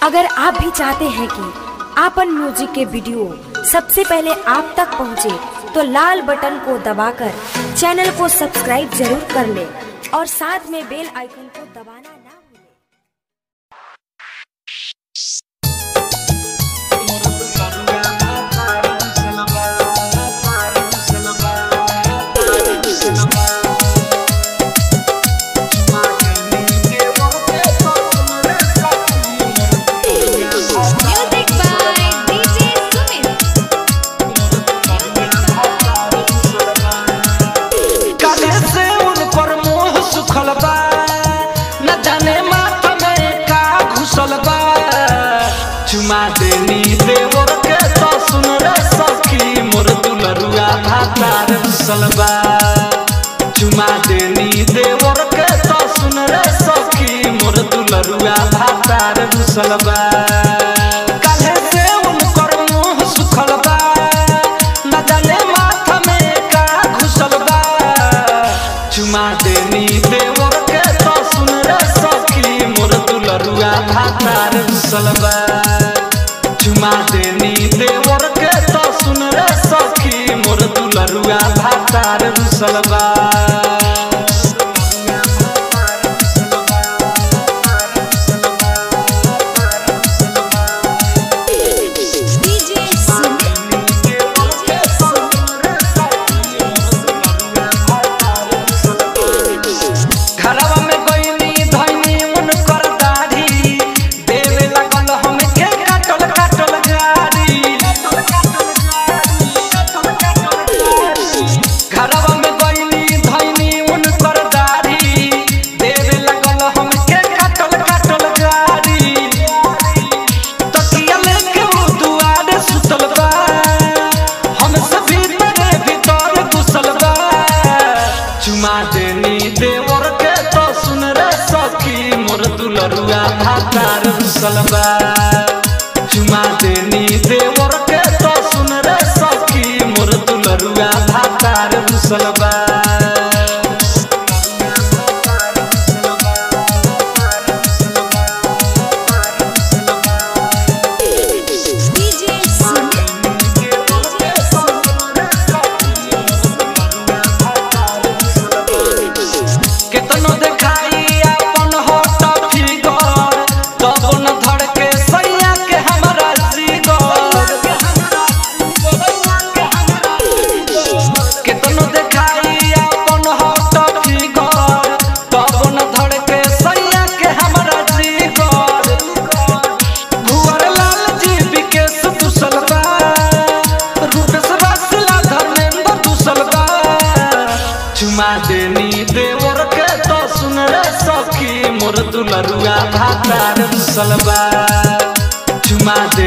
अगर आप भी चाहते हैं कि आपन म्यूजिक के वीडियो सबसे पहले आप तक पहुंचे, तो लाल बटन को दबाकर चैनल को सब्सक्राइब जरूर कर ले और साथ में बेल आइकन को दबाना ना भूलें। Music by DJ Sumit. काले से उन पर मोह सुखल बा न जाने माथा में का घुसल बा चुमा देनी देवर के तो सुन रे सखी मोर दुलरुआ भातार घुसल बा चुमा देनी देवर के तो सुन रे सखी मोर दुलरुआ भातार घुसल बा काले से उन पर मोह सुखल बा न जाने माथा में का घुसल बा चुमा देनी देवर के तो सुन रे सखी मोर दुलरुआ भातार घुसल बा चुमा देनी देवर के तो सुन रे सखी मोर दुलरुआ भातार घुसल बा DJ Sumit. घरवा में गईनी धइनी उन कर दाढ़ी देवे लगल हमके काटल काटल गाड़ी घरवा में गईनी धइनी उन कर दाढ़ी देवे लगल हमके काटल काटल गाड़ी तकिया लेके वो दुआरे सुतल बा हम सभी तेरे भीतर घुसल बा चुमा देनी देवर के तो सुन रे सखी मोर दुलरुआ भातार घुसल बा चुमा देनी देवर के तो सुन रे सखी मोर दुलरुआ भातार घुसल बा DJ Sumit. केतनो देखाई अपन होट फिगर तब न धड़के सैया के हमरा सिगर केतनो देखाई अपन होट फिगर तब न धड़के सैया के हमरा सिगर भुवर लाल जी विकेश दुसल बा रूपेश रसला धर्मेंद्र दुसल बा चुमा देनी देवर के तो सुन रे सखी मोर दुलरुआ भातार दुसल बा चुमा दे